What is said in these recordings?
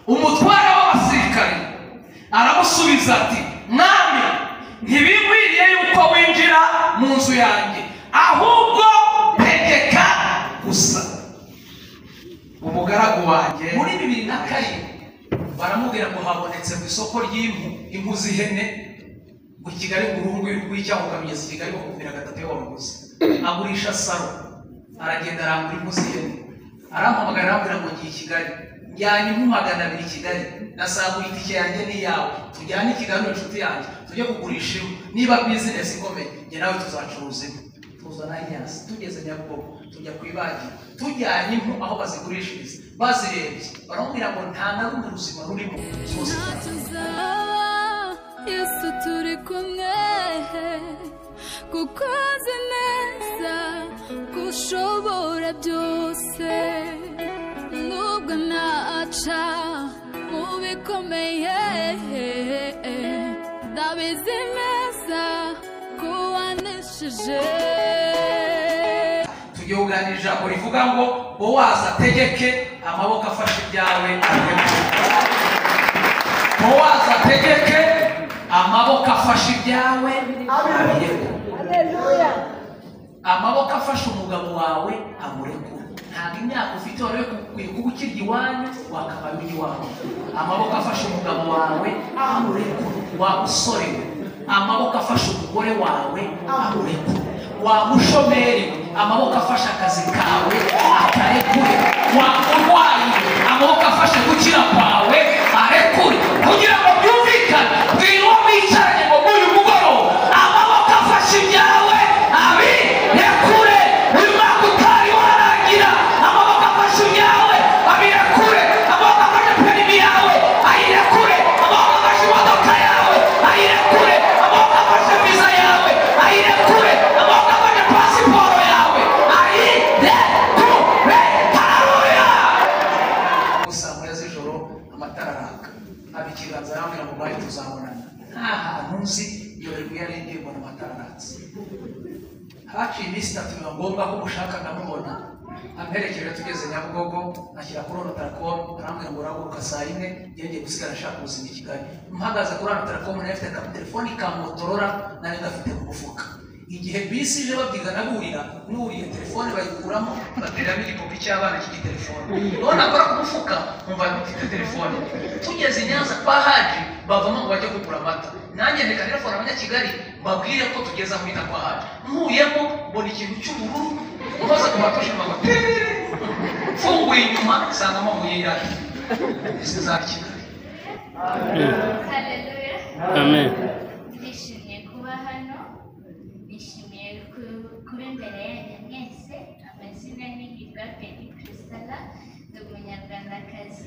umutware w'abasirikari aramusubiza ati mwami ntibikwiriye yuko winjira mu nzu yanjye ahubwo tegeka gusa umugaragu wanjye muri bibiri na karindwi baramubwira ngo habonetse mu isoko ry'impu impu z'ihene mu kigali burundu y'urw'icya mugabigezi kigali makumyabiri na gatatu y'abamuguzi agurisha saro aragenda arangura impu z'ihene arampamagara arambwira ngo ngiye i kigali njyanye impu magana abiri i kigali nasaguye itike yanjye n'iyawe tujyane i kigali inshuti yanjye tujye kugurisha impu niba bizinesi ikomeye njye nawe tuzacuruza impu tuzana inyasi tugeze nyabugogo tujya ku ibagiro tujyanye impu aho bazigurishiriza bazirebye baramubwira ngo nta na rumwe ruzima rurimo zose Tuza, Yesu turi kumwe kuko azi neza ko ushobora byose nubwo naca mu bikomeye ndabizi neza ko waneshije tugiye kuganira ijambo rivuga ngo bowazi ategeke amaboko afashe ibyawe bowazi ategeke amaboko afashe ibyawe abireke amaboko afashe umugabo wawe amurekura ntabwo imyaka ufite wari ukwiye kuba ukirya iwanyu wakabaye uri iwawe amaboko afashe umugabo wawe amurekura wa musore we amaboko afashe umugore wawe amurekura wa mushomeri we amaboko afashe akazi kawe atarekure wa murwayi we amaboko afashe gukira kwawe arekure kugira ngo byumvikane bwiriwe mwicaranye ngo bw'uyu mugoroba amaboko afashe ibyawe abi rekure uyu mwaka utari warangira amaboko afashe ibyawe abirekure amaboko afashe perimi yawe ayirekure amaboko afashe imodoka yawe ayirekure amaboko afashe viza yawe ayirekure amaboko afashe pasiporo yawe ayirekure haleluya gusa muri z'ijoro amatara araka aba ikiganza arambwira ngo bari tuzabonana nta hantu nzi iyo rero yarengeye mbona amatara aratse haciye iminsi itatu biba ngombwa ko mushaka nkamubona amperekeje tugeze nyabugogo ashyira kuri ono tarakomu arambwira ngo urahaguruka saa yine yongeye gusigara ashaka ubuzima i kigali mpagaze kuri ono tarakomu nayo afite akaterefoni ka motorora nari gafite mu mufuka igihe bisi ije babyiga nagurira nuriye telefone bayikuramo bateramo igipupe cy'abana cy'igi telefone none akora ku mufuka nkumva mfite telefone tugeze i nyanza kwa haji bavamo ngo bajye kugura amata nanjye reka telefone abanyakigali mbabwire ko tugeze aho bita kwa haji nkuyemo mbona ikintu cy'ubururu maze ku batushima ngo tererere mfunguye inyuma nsanga amabuye y'irari ese za kigali amen Nishimiye kuba hano nishimiye ku- kuba imbere yanyu mwese amazina ni hirwa pedi kirisitara ni umunyarwandakazi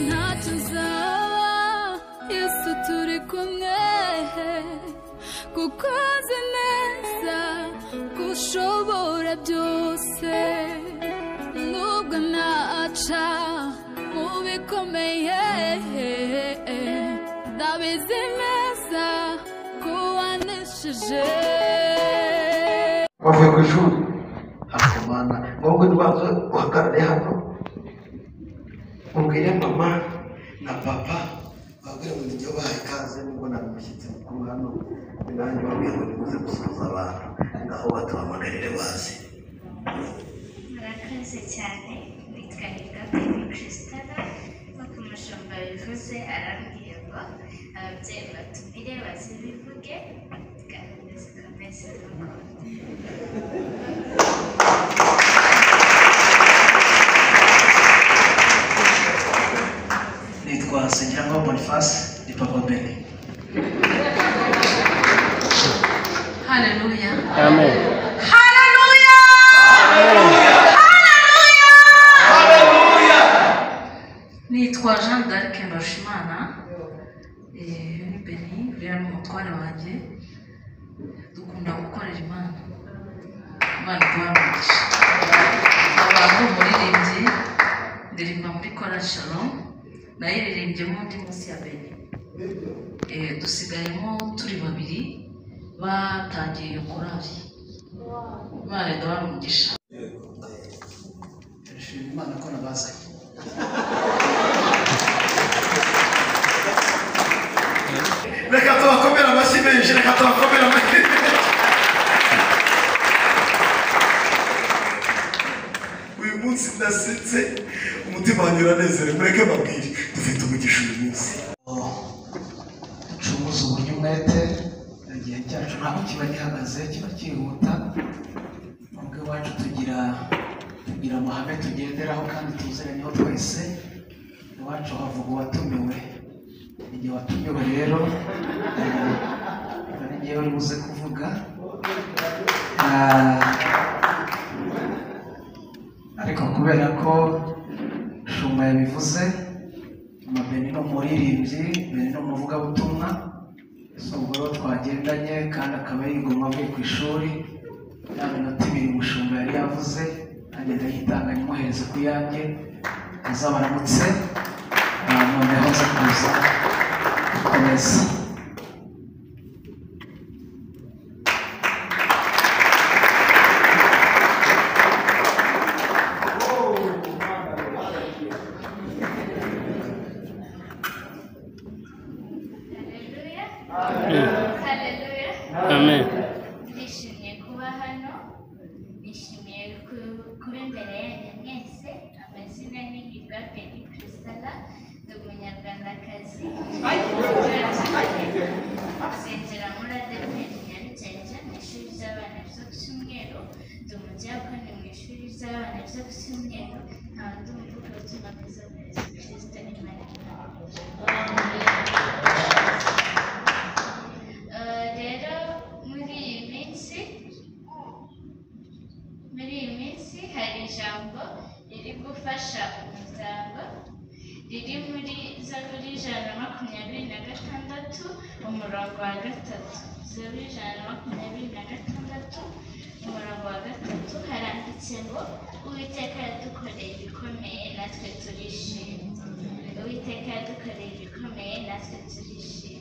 ntacyo uzaba Yesu turi kumwe kuko azi neza ko ushobora byose nubwo naca mu bikomeye ndabizi neza ko waneshije wavuye ku ishuri akomana wowe ubanza uhagarare hano ubwire mama na papa babwire ngo nijya bahaye ikaze nubwo nari umushyitsi mukuru hano ni nanjye babwire ngo nimuze gusuhuza abantu ngaho batubamagarire baze murakoze cyane nitwa hirwa pedi kirisitara nk'uko umushumba bivuze arambwiye ngo ababyeyi batumire bazibivuge gahunda zikomeze z'urukundo Nsengiraho Boniface ni Papa Beni Haleluya. Amen. Haleluya. Haleluya. nitwa jean d'arc mbarushimana Eh, uyu ni beni uriya ni umutware wanjye dukunda gukorera imana imana iduhamugisha nkaba ari umuririmbyi ndirimba muri kora shalom nayiririmbyemo ndi munsi ya beni Eh, dusigayemo turi babiri batangiye iyo korari imana iduha umugisha turashimira imana ko nabazanye reka tubakomere amashyi menshi reka tubakomere amashyi menshi uyu munsi ndasetse umutima wanjye uranezerewe mureke babwire dufite umugisha uyu munsi ducunguze uburyo umwete igihe cyacu ntabwo kiba gihagaze kiba cyihuta nubwo iwacu tugira tugira amahame tugenderaho kandi tuziranyeho twese iwacu havuga uwatumiwe igihe watumiwe rero ari ngewe uri buze kuvuga Ah, ariko kubera ko shuma yabivuze amabeni ni umuririmbyi beni ni umuvugabutumwa si ubwo rero twagendanye kandi akaba yigomwa avuye ku ishuri ya minota ibiri umushumba yari yavuze agenda yitanga nyimuhereze ku yanjye azabaramutse ah, noneho nza kuza gukomeza Haleluya. Haleluya. Amen. Ndishimye kuba hano, nishimiye ku- kuba imbere yanyu mwese, amazina ni Hirwa Beni Christella, ndi umunyarwandakazi. Nsengera muri Adeperi Nyarugenge mu ishuri ry'abana ryo ku Cyumweru, ndi umujyakoni mu ishuri ry'abana ryo ku Cyumweru, nta wundi muvuga ubutumwa bwiza bwa Yesu Kristo ni Maria. Eh, rero muri iyi minsi muri iyi minsi hari ijambo riri gufasha umuryango riri muri zaburi ijana na makumyabiri na gatandatu umurongo wa gatatu zaburi ijana na makumyabiri na gatandatu umurongo wa gatatu haranditse ngo uwiteka yadukoreye ibikomeye natwe turishimye uwiteka yadukoreye ibikomeye natwe turishimye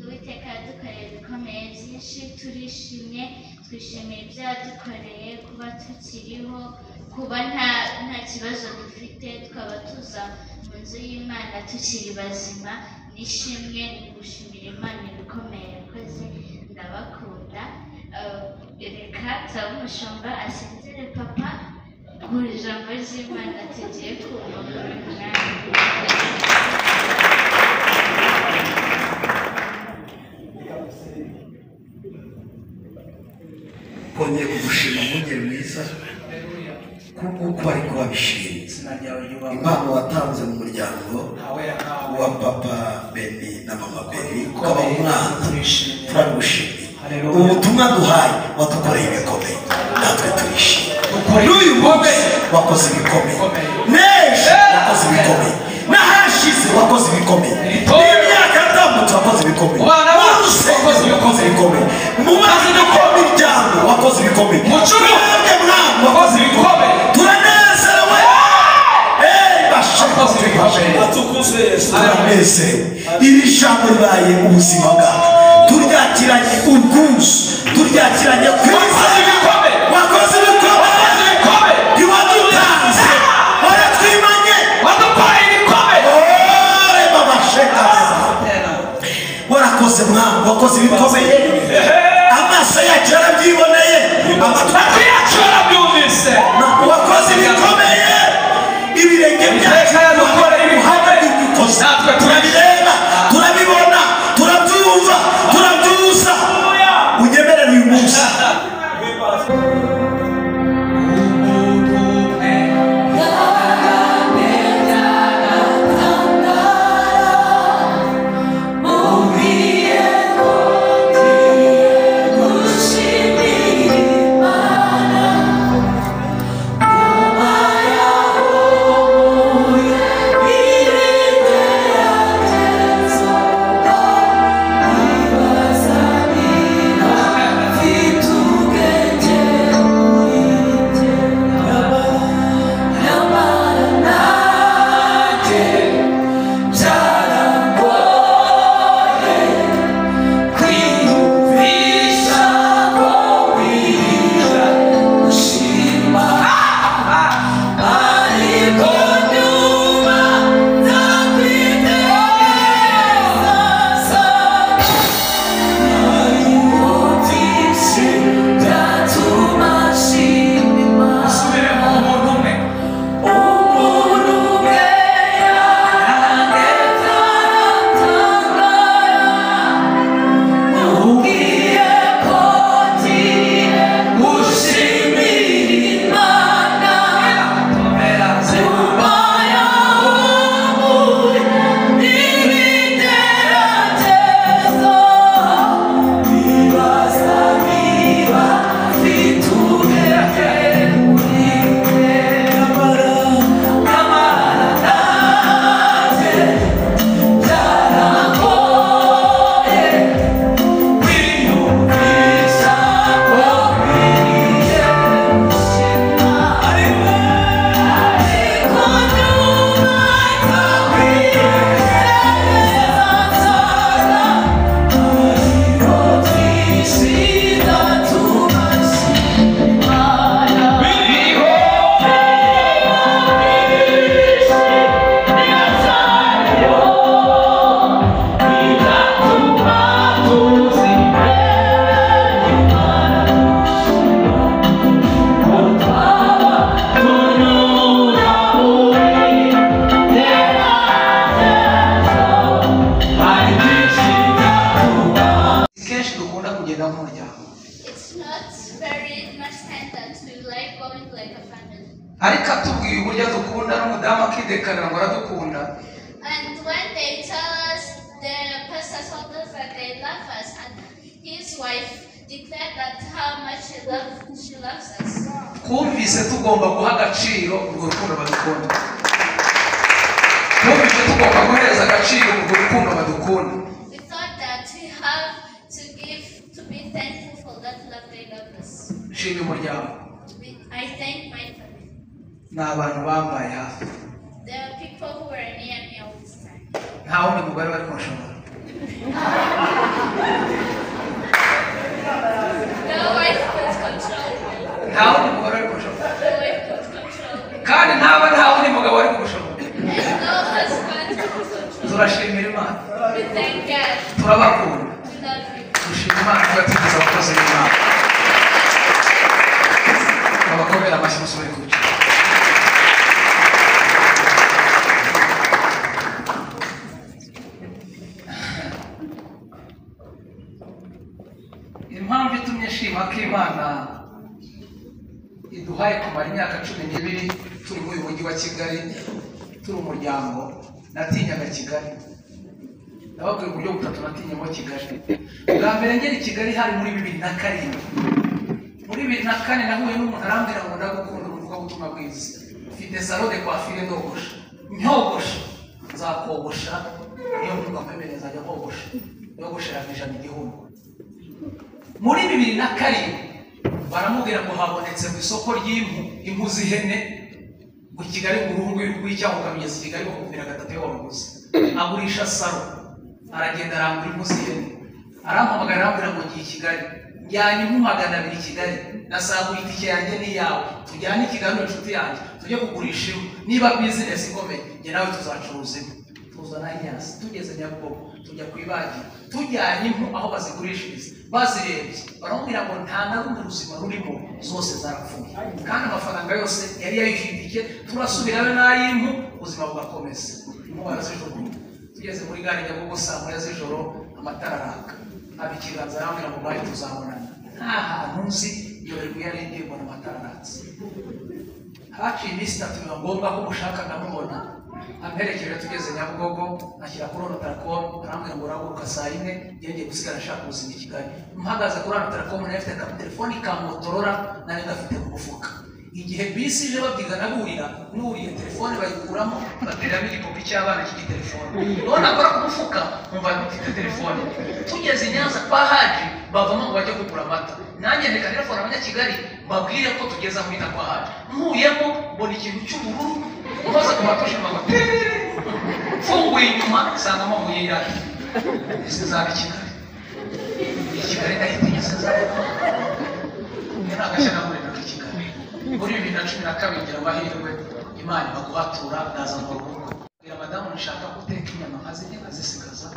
uwiteka yadukoreye ibikomeye byinshi turishimye twishimiye ibyo yadukoreye kuba tukiriho kuba nta nta kibazo dufite twaba tuza mu nzu y'imana tukiri bazima n'ishimwe ni gushimira imana ibikomeye yakoze ndabakunda Eh, reka nsaba umushumba asinzire papa mu ijambo ry'imana tugiye kumva muri uyu mwanya kongeye kugushima mwungeri mwiza kuko ari ko wabishinze izina ryawe ryubahwe impano watanze mu muryango ntawera nkawe wa papa beni na mama beni ukaba ukomeye umwana turishimye turagushimiye Haleluya. ubutumwa duhaye wadukoreye ibikomeye natwe turishimye Ukoreye n'uyu munsi wakoze ibikomeye n'ejo wakoze ibikomeye n'ahashize wakoze ibikomeye Itorero. n'imyaka yatambutse wakoze ibikomeye Mu bana bacu Bose wakoze wakoze ibikomeye mu mazi no ku miryango wakoze ibikomeye Mu kigo mwebwe mwana wakoze ibikomeye turanezerewe Hey, bashaka Wakoze ibikomeye. Tukuze Yesu. turanezerewe iri jambo ribaye ubuzima bwacu turyakiranye ubwuzu turyakiranye kwiza wakoze ibikomeye ntiwadutanze waratwimanye Ore baba shekasa warakoze mwana wakoze ibikomeye amaso yacu yarabyiboneye amatwi yacu yarabyumvise wakoze ibikomeye ibirenge byacu uhamwe ibikoze turabireba turabibona turabyumva turabyuza unyemerere uyu munsi Thank you. ariko atubwiye uburyo adukunda n'umudamu akidekarira ngo aradukunda And when they tell us the pastors told us that they love us, and his wife declared that how much she loves she loves us. twumvise tugomba guha agaciro urwo rukundo badukunda twumvise tugomba guhereza agaciro urwo rukundo badukunda We thought that we have to give to be thankful for that love they love us. nshimye umuryango We, I thank my family. ni abantu bambaye hafi There are people who were near me all this time. nta wundi mugore bari kumushobora No wife could control me. nta wundi mugore bari kumushobora No wife could control me. kandi ntaba nta wundi mugabo bari kumushobora And no husband could control me. turashimira imana We thank God. turabakunda We love you. dushima imana kuba tugeze abakozi b'imana abakomera amashyi musubire ku bice impamvu itumye nshima ko imana iduhaye kumara imyaka cumi n'ibiri turi muri uyu mujyi wa kigali turi umuryango natinyaga kigali ndababwira uburyo butatu natinyemo kigali bwa mbere ngera i kigali hari muri bibiri na karindwi muri bibiri na kane nahuye n'umuntu arambwira ngo ndagukunda umuvuga butumwa bwiza mfite salo de kwafire ndogosha nyogosha nzakogosha niyo mvuga mpemereye nzajya kogosha yogosheranyije mu gihugu muri bibiri na karindwi baramubwira ngo habonetse mu isoko ry'impu impu z'ihene ngo kigali mu ruhu rw'icyaha ukamugeza i kigali bakumvira gatatu iyo wamuguze agurisha saro aragenda arangura impu z'ihene arampamagara arambwira ngo ngiye i kigali njyanye impu magana abiri i kigali nasagura itike yanjye n'iyawe tujyane i kigali n'inshuti yanjye tujye kugurisha impu niba bizinesi ikomeye njye nawe tuzacuruza impu tuzana inyasi tugeze nyabugogo tujya ku ibagiro tujyanye impu aho bazigurishiriza bazirebye baramubwira ngo nta na rumwe ruzima rurimo zose zarapfuye kandi amafaranga yose yari yayifitiye turasubirayo n'ay'impu ubuzima bugakomeza impu barazijugunya tugeze muri gare nyabugogo saa moya z'ijoro amatara araka aba ikiganza arambwira ngo bari tuzabonana nta hantu nzi yoberwa iyo arengeye mbona amatara aratse haciye iminsi itatu biba ngombwa ko mushaka nkamubona amperekeje tugeze nyabugogo ashyira kuri ono tarakomu arambwira ngo urahaguruka saa yine yongeye gusigara ashaka ubuzima i kigali mpagaze kuri ono tarakomu nari mfite akaterefoni ka motorora nari gafite mu mufuka igihe bisi ije babyiga nagurira n'uriye telefone bayikuramo bateramo igipupe cy'abana cy'igi telefone none akora ku mufuka nkumva mfite telefone tugeze i nyanza kwa haji bavamo ngo bajye kugura amata nanjye ndeka telefone abanyakigali mbabwire ko tugeze aho bita kwa haji nkuyemo mbona ikintu cy'ubururu maze ku batushima ngo terere mfunguye inyuma nsanga amabuye y'irari ese zaba i kigali i kigali ndahitinya se zaba muri agashyaka muri kigali muri bibiri na cumi na kabiri ngira amahirwe imana baguhatura ndaza mu rugo mbwira madamu nshaka guteka inyama nkazirya nkazisigaza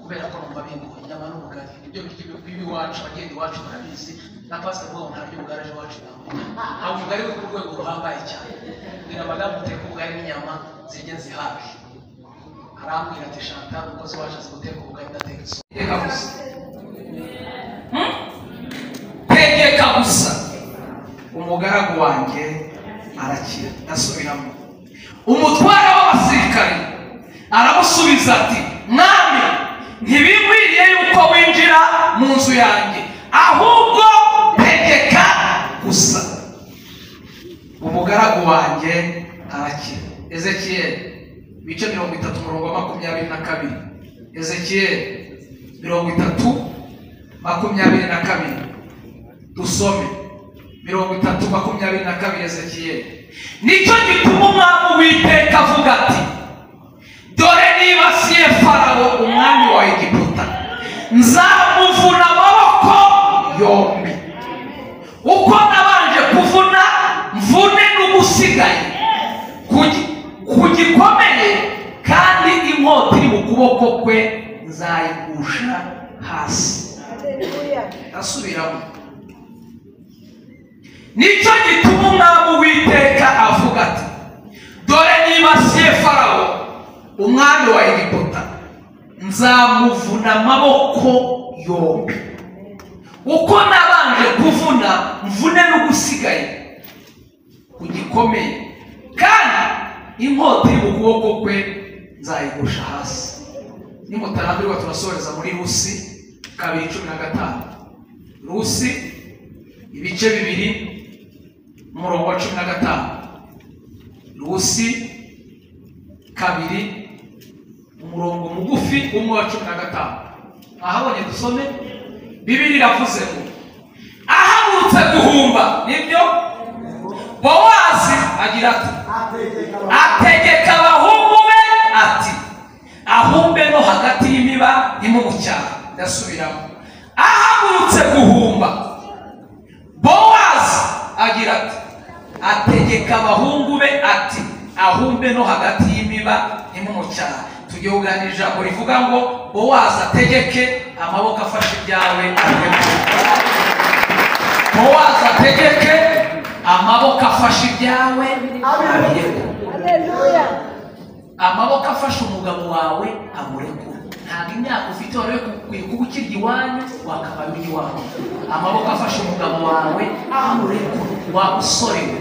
kubera ko numva bingoye inyama n'ubugari ibyo biryo by'iwacu abagenda iwacu barabizi na pasiteri wabo nta ry'ubugari aje iwacu ntabwo nta bugari bwo ku rwego ruhambaye cyane mbwira madamu uteka ubugari n'inyama zijye zihabi arambwira ati shanta umukozi wacu azi guteka ubugari ndateka isosi iteka gusa tegeka gusa umugaragu wanjye arakira ndasubiramo umutware w'abasirikare aramusubiza ati mwami ntibikwiriye yuko winjira mu nzu yanjye ahubwo tegeka gusa umugaragu wanjye arakira ezekiyeli ibice mirongo itatu umurongo wa makumyabiri na kabiri ezekiyeli mirongo itatu makumyabiri na kabiri dusome mirongo itatu makumyabiri na kabiri ezekiyeli nicyo gituma umwami uwiteka avuga ati dore nibasiye farawo umwami wa egiputa nzamuvuna amaboko yombi uko nabanje kuvuna mvune n'ugusigaye ku gi- ku gikomeye kandi inkota iri mu kuboko kwe nzayigusha hasi ndasubiramo nicyo gituma umwami uwiteka avuga ati dore nibasiye farawo umwami wa egiputa nzamuvuna amaboko yombi uko nabanje kuvuna mvune n'ugusigaye ku gikomeye kandi inkota iri mu kuboko kwe nzayigusha hasi nimutarambirwa turasoreza muri rusi kabiri cumi na gatanu rusi ibice bibiri umurongo wa cumi na gatanu rusi kabiri umurongo mugufi umwe wa cumi na gatanu ahabonye dusome bibiri iravuze ngo ahagurutse guhumba nibyo bowazi agira ati ategeka abahungu be ati ahumbe no hagati y'imiba nimumucyaha ndasubiramo ahagurutse guhumba bowazi agira ati ategeka abahungu be ati ahumbe no hagati y'imiba nimumucyaha tugiye kuganira ijambo rivuga ngo bowazi ategeke amaboko afashe ibyawe ategeke muwaza ategeke amaboko afashe ibyawe abirekure amaboko afashe umugabo wawe amurekure ntabwo imyaka ufite wari ukwiye kuba ukirya iwanyu wakabara iwanyu amaboko afashe umugabo wawe amurekure wa musore we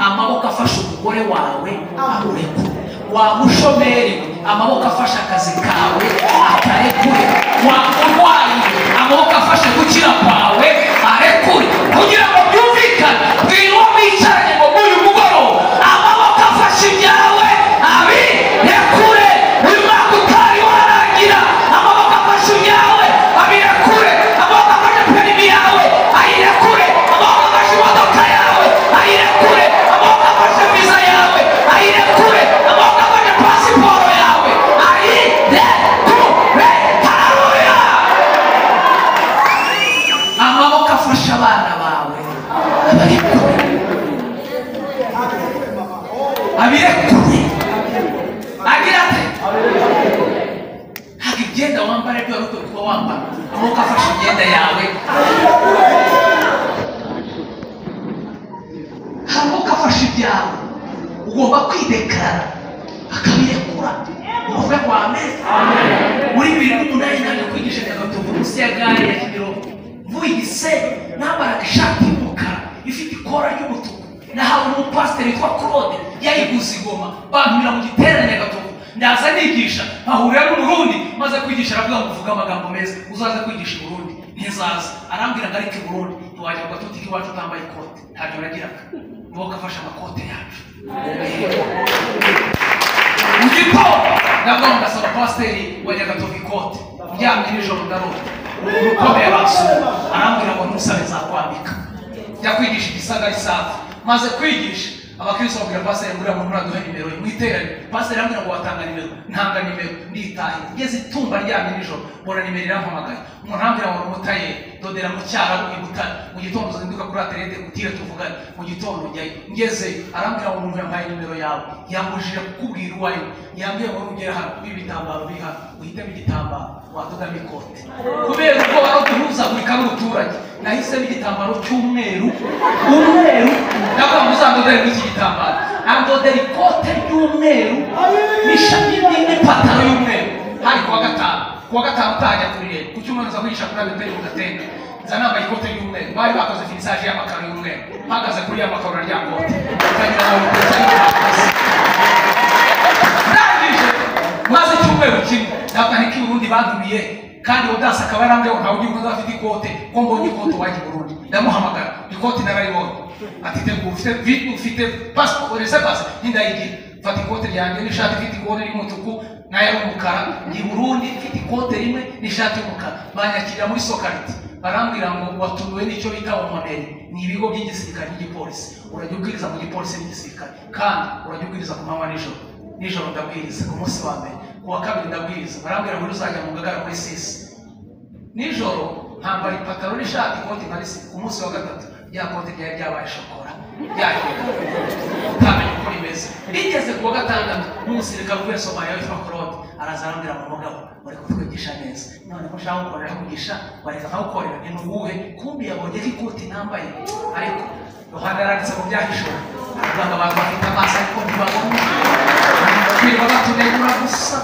amaboko afashe umugore wawe amurekure wa mushomeri we amaboko afashe akazi kawe akarekure wa murwayi we amaboko afashe gukira kwawe arekure kugira ngo byumvikane twirirwa mwicaranye ngo bw'uyu mugoroba amaboko afashe ibyawe abirekure uyu mwaka utari warangira amaboko afashe ibyawe abirekure amaboko afashe perimi yawe ayirekure amaboko afashe imodoka yawe ayirekure amaboko afashe viza yawe ayirekure amaboko afashe pasiporo yawe ayirekure haleluya amaboko afasha abana bawe abarekure abirekure agira ate ntabwo imyenda wambara ibyo wari ukwiye kuba wambara amaboko afashe imyenda yawe amaboko afashe ibyawe ugomba kwidekarara akabirekura uvuga ngo ameza muri bibiri n'umunani nange kwigisha nyagatovu munsi ya gare ya kimironko mvuye i gisenyi nambaraga ishati y'umukara ifite ikora ry'umutuku nahawe umupasiteri witwa claude yayiguze igoma bampira mu giterane nyagatovu ndaza nigisha mpahurira n'umurundi maze kwigisha aravuga ngo uvuge amagambo meza uzaze kwigisha i burundi ntizaza arambwira ngo ariko i burundi ntiwajya ngo gatutike iwacu utambaye ikote ntacyo uragiraga niwo kafashe amakote yacu mu gitondo ndavuga ndasaba pasiteri wa nyagatovu ikote uryamye nijoro ndarota umuntu ukomeye basura arambwira ngo ntusabe nzakwambika jya kwigisha igisagara isafi maze kwigisha abakristo babwira pasiteri nguriya muntu uraduhe nimero ye mu iteraniro pasiteri arambwira ngo watanga nimero ntanga nimero nditaye ngeze itumba ryamye nijoro mbona nimero irampamagaye umuntu arambwira ngo numutaye dodera mu cyaro mu butare mu gitondo uzinduka kuri aterete utire tuvugane mu gitondo njyayo ngezeyo arambwira ngo umuntu yampaye nimero yawe yambujije kukubwira uwo ari we yambwiye ngo nugera hano kuba ibitambaro biri hano uhitemo igitambaro wadodamo ikote kubera ubwoba no guhuzagurika n'umuturage nahisemo igitambaro cy'umweru umweru ndavuga ngo uzandodere muri iki gitambaro andodera ikote ry'umweru n'ishati n'ipantaro y'umweru hari kuwa gatanu kuwa gatanu utajya kurire ku cyumweru nza kwigisha kuri abitari mu gatende nza nambaye ikote ry'umweru bari bakoze finisaje y'amakaro y'umweru mpagaze kuri ya makaro na rya kote ukagira ngo ni ndangije maze icyumweru kimwe ntabwo ariko ubundi bandumiye kandi udasi akaba yarambwiye ngo ntawe ugira umuntu afite ikote ko mbonye ikote wajya i burundi ndamuhamagara ikote nararibonye ati tegura ufite vi ufite pasiporo ese pasi n'indayigira fata ikote ryanjye n'ishati ifite ikote ry'umutuku n'aya y'umukara ni burundi ifite ikote rimwe n'ishati y'umukara banyakirira muri sokariti barambwira ngo watumiwe n'icyo bita omoneri ni ibigo by'igisirikare n'igipolisi urajya ubwiriza mu gipolisi n'igisirikare kandi urajya ubwiriza ku manywa nijoro nijoro ndabwiriza ku munsi wa mbere ku wa kabiri ndabwiriza barambwira ngo uzajya mu ngagara muri sisi nijoro ntambara ipantaro n'ishati ikoti nka risi ku munsi wa gatatu rya kote ryari ryabaye shokora ryahera utamenya uko rimeze rigeze ku wa gatandatu n'umusirikare uvuye somaliya witwa claude araza arambwira ngo mugabo bari kutwigisha neza none ko ushaka gukorera kugisha bareka nkagukorera ni uwuhe kumbi yabonye ko ikoti nambaye ariko yohana yaranditse mu byahishuwe aravuga ngo abantu bafite amaso ariko ntibabona twirirwa batunegura gusa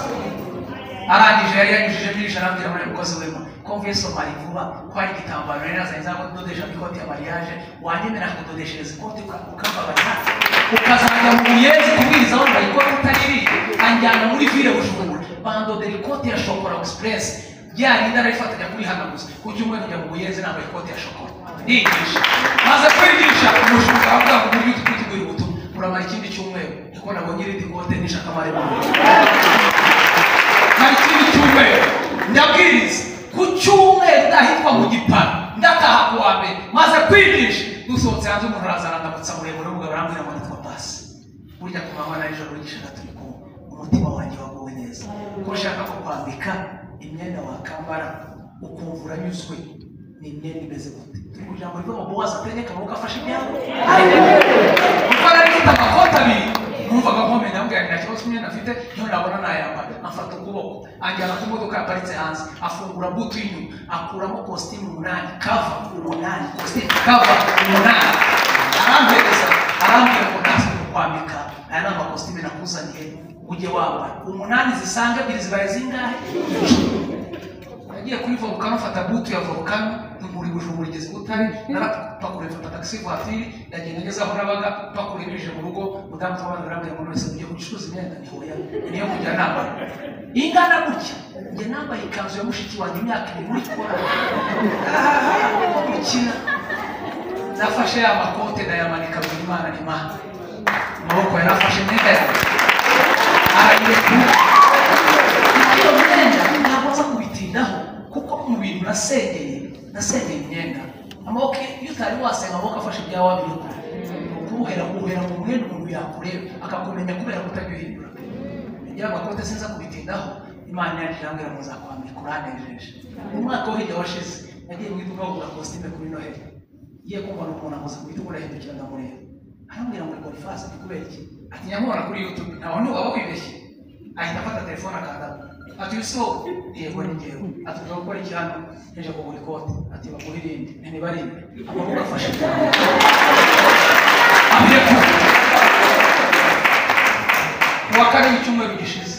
arangije yari yanyujije ijana arambwira ngo mukozi wema ko convention mari vuba ko hari igitambaro rero nazanye nza kudodesha n'ikoti ya mariage wanyemera kudodeshereza ikoti uka- ukambabarira ukazajya mu buyezi kubwiriza wambaye ikoti utariri anjyana muri ville bujumbura bandodera ikoti ya shokora express rya rinda rifatanya kuri hano gusa ku cyumweru njya mu buyezi nambaye ikoti ya shokora ndigisha maze kwigisha umushinga wavuga ngo uburyo twiteguye ubutumwa muramara ikindi cyumweru kuko nabonye irindi kote nishaka amare mu hari ikindi cyumweru ndabwiriza ku cyumweru ndahitwa mu gipara ndataha ku wa mbere maze kwigisha dusohotse hanze umuntu arazana ndamutsa muremure w'umugabo arambwira ngo nitwa pasi burya ku manywa na nijoro n'igishaga turi kumwe umutima wanjye waguwe neza ko ushaka ko kwambika imyenda wakambara ukumva uranyuzwe ni imyenda imeze gute turi kugira ngo rive mu buwaza atenye akaboko afashe imyenda kuko nari mfite amakoti abiri numvaga nkomenya ambwira nta kibazo imyenda afite niyo nabona nayambara amfata ukuboko anjyana ku modoka yaparitse hanze afungura butu y'inyuma akuramo kositimu umunani kava umunani kositimu kava umunani arampereza arambwira ngo ntazi kukwambika aya ni amakositimu nakuzaniye ujye wambara umunani zisanga ebyiri zibaye zingahe nagiye kuri volukano mfata butu ya volukano muri bujumbura igeze butare narapakura mfata taxi voiture ndagenda ngeze aho nabaga pakura ibije mu rugo mudamu tw'abantu barambwira ngo nonese mugiye gucuruza imyenda ni hoya ni yo kujya nambara ingana gutya njye nambaye ikanzu ya mushiki wanjye imyaka ibiri muri kora gukina nafashe ya makote ndayamanika ngo imana ni mana amaboko yarafashe imyenda yawe arayirekura iyo myenda ntabwo nza kubitindaho kuko mu bintu nasengeye nasengeye imyenda amaboko iyo utari wasenga amaboko afashe ibyawe wabirukura kubuhera kubuhera mu mwenda umuntu yakureba akakumenya kubera kutagihindura igira amakote sinza kubitindaho imana yacu yambwira ngo nzakwambika uranejeje umwaka wo hirya washize nagiye mu iduka kugura kositime kuri noheli ngiye kumva ni umuntu amuzi ku iduka urahindukira ndamureba arambwira ngo ni boniface ni kubera iki ati nyamubona kuri youtube ntawe ntiwaba wibeshye ahita afata telefone akanda ati yusufu yego ni njyewe ati ujya gukora iki hano yaje kugura ikote ati baguha irindi ntibarinde amaboko afashe abirekura kuwa kane w'icyumweru gishize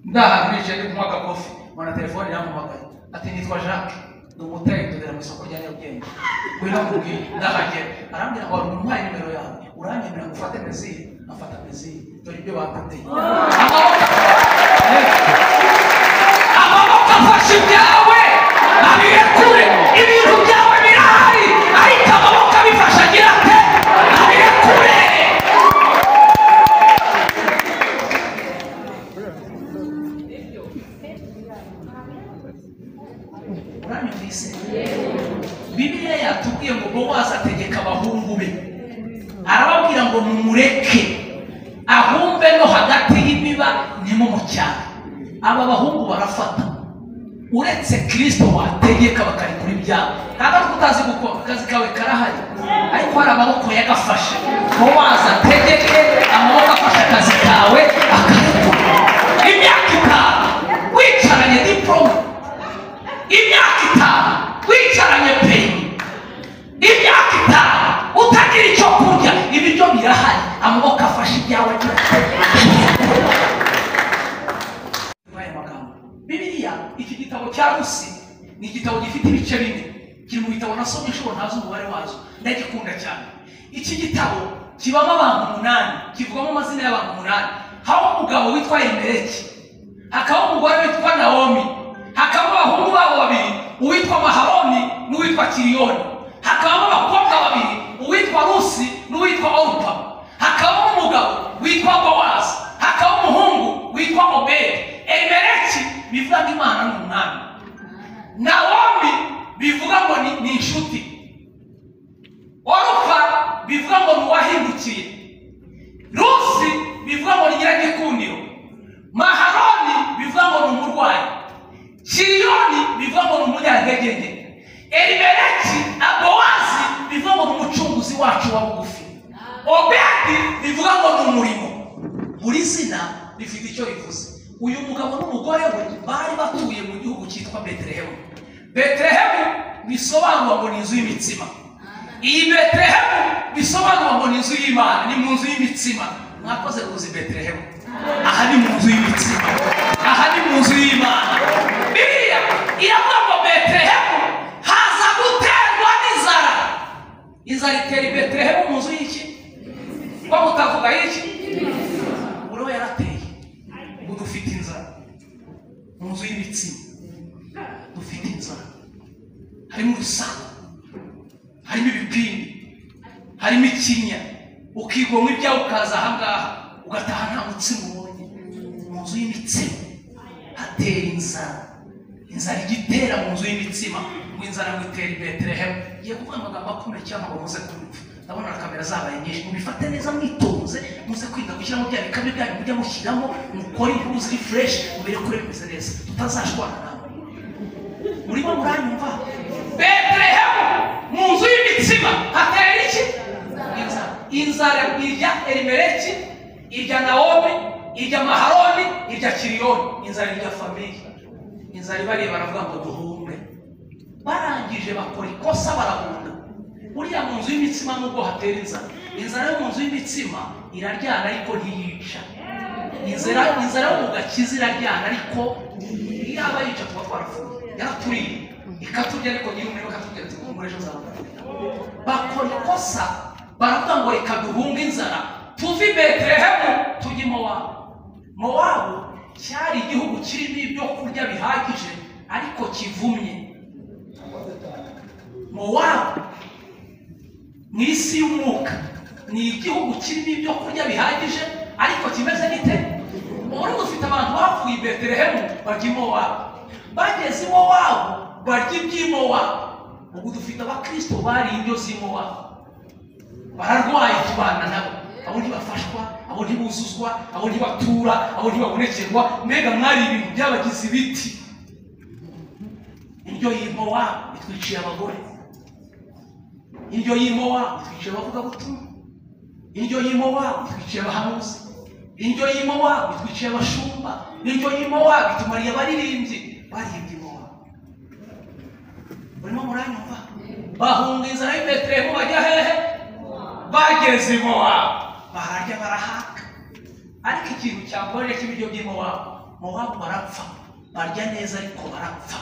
ndahantu nicaye ndi kunywa agakofi mbona telefone yampamagaye ati nitwa jacques ni umutari tudera mu isoko rya nyarugenge ngwino nkubwire ndahagera arambwira ngo wari umuhaye nimero yawe uranyemerera ngo ufate mezire afata mezire dore ibyo batateye amaboko afashe ibyawe abirekure ibintu byawe birahari ariko amaboko abifashe agira ate abirekure uranyumvise bibiliya yatubwiye ngo bowazi ategeka abahungu be arababwira ngo mumureke ahumbe no hagati y'imiba nimo mu cyaro aba bahungu barafata uretse kirisito wategeka bakarekura ibyabo ntabwo ari utazi gukora akazi kawe karahari ariko hari amaboko yagafashe bowazi ategeke amaboko afashe akazi kawe akarekura imyaka itanu wicaranye diporome imyaka itanu wicaranye pe imyaka itanu utagira icyo kurya ibiryo birahari amaboko afashe ibyawe aya magambo bibiliya iki gitabo cya rusi ni igitabo gifite ibice bine kiri mu bitabo nasomye inshuro ntazi umubare wazo ndagikunda cyane iki gitabo kibamo abantu umunani kivugamo amazina y'abantu umunani habamo umugabo witwa emereki hakaba umugore witwa nawomi hakaba abahungu babo babiri uwitwa maharoni n'uwitwa kiriyoni hakabamo abakobwa babiri uwitwa rusi n'uwitwa orupa hakabamo umugabo witwa bowazi hakabamo umuhungu witwa obedi emereki bivuga ngo imana ni umwami nawomi bivuga ngo ni- ni inshuti orupa bivuga ngo ni uwahindukiye rusi bivuga ngo ni nyiragikundiro maharoni bivuga ngo ni umurwayi kiriyoni bivuga ngo ni umunyantege erimereki abowazi bivuga ngo ni umucunguzi wacu wa bugufi obedi bivuga ngo ni umurimo buri zina rifite icyo rivuze uyu mugabo n'umugore we bari batuye mu gihugu cyitwa betelehemu betelehemu bisobanura ngo ni inzu y'imitsima iyi betelehemu bisobanura ngo ni inzu y'imana ni mu nzu y'imitsima mwakoze kuza i betelehemu aha ni mu nzu y'imitsima aha ni mu nzu y'imana biriya iravuga ngo betelehemu inzara mu nzu y'ibitsina dufite inzara harimo urusaku harimo ibipindi harimo ikinya ukigomwa ibyawe ukaza ahangaha ugataha nta mutsima ubonye mu nzu y'imitsima hatera inzara inzara ijya itera mu nzu y'imitsima ngo inzara ngo itere i betelehemu ngiye kuvuga amagambo akomeye cyane ngo muze kumva ndabona na kamera zabaye nyinshi mubifate neza mwitonze muze kwirinda gushyiramo bya bikabyo byanyu mujya mushyiramo mukore inkuru ziri fureshi mubere kure bimeze neza tutazashwana nawe murimo muranyumva betelehemu mu nzu y'imitsima hatera iki inzara inzara irya elimeleki irya nawomi irya maharoni irya kiriyoni inzara irya famiye inzara ibareba baravuga ngo duhumbe barangije bakora ikosa barahunda buriya mu nzu y'imitsima nubwo hatera inzara inzara yo mu nzu y'imitsima iraryana ariko ntiyica inzara inzara yo mu gakiza iraryana ariko yaba yica tuba twarafuye yaraturiye ikaturya ariko nyir'umuriro ikaturya ati "Humura ejo azabona bakora ikosa baravuga ngo reka duhunge inzara tuve i betelehemu tujye i mowabu mowabu cyari igihugu kirimo ibyo kurya bihagije ariko kivumye mowabu mu isi y'umwuka ni igihugu kirimo ibyo kurya bihagije ariko kimeze gite ubu dufite abantu bapfuye i betelehemu barya imowabu bageze imowabu barya iby'imowabu ubu dufite abakristo bariye indyo z'imowabu bararwaye tubana nabo abo ntibafashwa abo ntibuzuzwa abo ntibatura abo ntibabonekerwa mbega mwari ibintu byabagize ibiti indyo y'imowabu itwiciye abagore indyo y'imowabu itwicaye abavugabutumwa indyo y'imowabu itwicaye abahanuzi indyo y'imowabu itwicaye abashumba indyo y'imowabu itumariye abaririmbyi baririmbye imowabu barimo muranyumva bahunga inzara y'i betelehemu bajya hehe bageze i mowabu bararya barahaka ariko ikintu cyakorera cy'ibiryo by'i mowabu mowabu barapfa barya neza ariko barapfa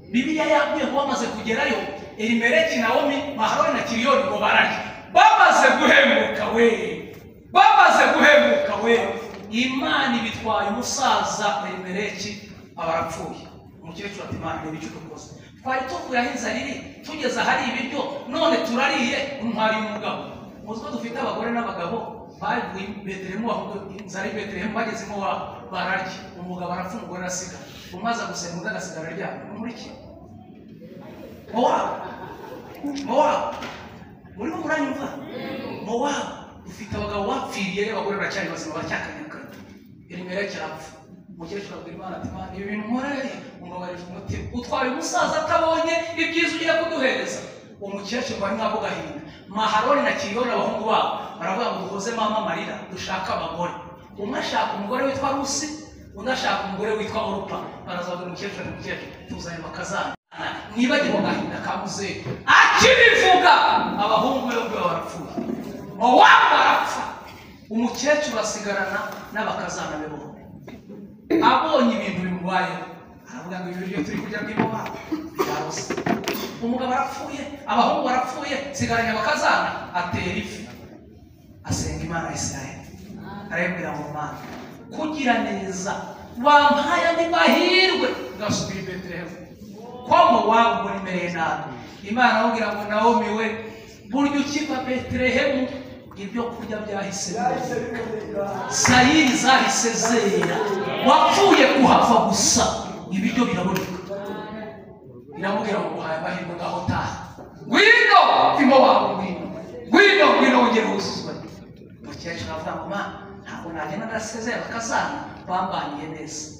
bibiliya yabwiye ngo bamaze kugerayo elimeleki nawomi maharoni na kiriyoni ngo bararye bamaze guhemuka we bamaze guhemuka we imana ibitwaye umusaza elimeleki aba arapfuye umukecuru ati imana reba icyo dukoze twari tuvuye aho inzara iri tugeze ahari ibiryo none turariye untwariye umugabo muzi ko dufite abagore n'abagabo bavuye betelehemu ahubwo inzara y'i betelehemu bagezemo wabo bararya umugabo arapfa umugore arasigara umaze gusenga undi agasigara aryamye ni muri iki mowabu mowabu murimo muranyumva mowabu ufite abagabo bapfiriye abagore baracyari bazima baracyakanyakanya elimera cyapfa umukecuru abwira imana ati imana ibi bintu nkoreye umubabarije umutima utwaye umusaza atabonye ibyiza ugiye kuduhereza umukecuru bari mwako gahinda maharoni na kiriyoni abahungu babo baravuga ngo duhozemo amarira dushake abagore umwe ashaka umugore witwa rusi undi ashaka umugore witwa orupa barazabura umukecuru ati mukecuru tuzanye bakazana mwibagire mu gahinda ka muzehe akibivuga abahungu be bombi baba barapfuye mowabu barapfa umukecuru asigarana n'abakazana be bombi abonye ibintu bimubayeho aravuga ngo ibi biryo turi kurya bw'imowabu byarose umugabo arapfuye abahungu barapfuye nsigaranye abakazana atera ifi asenga imana ya isirayeli arayibwira ngo mana kugira neza wampaye andi mahirwe ngasubira i betelehemu kwa mowabu ngo nimereye nabi imana amubwira ngo nawomi we burya ukiva betelehemu ibyo kurya byahise biboneka sayiri zahise zera wapfuye kuhava gusa ibiryo biraboneka biramubwira ngo uhaye amahirwe ngaho taha ngwino imo wawe ngwino ngwino ngwino wongere wuzuzwe umukecuru aravuga ngo mana ntabwo nagenda ndasezera bakazana bambaniye neza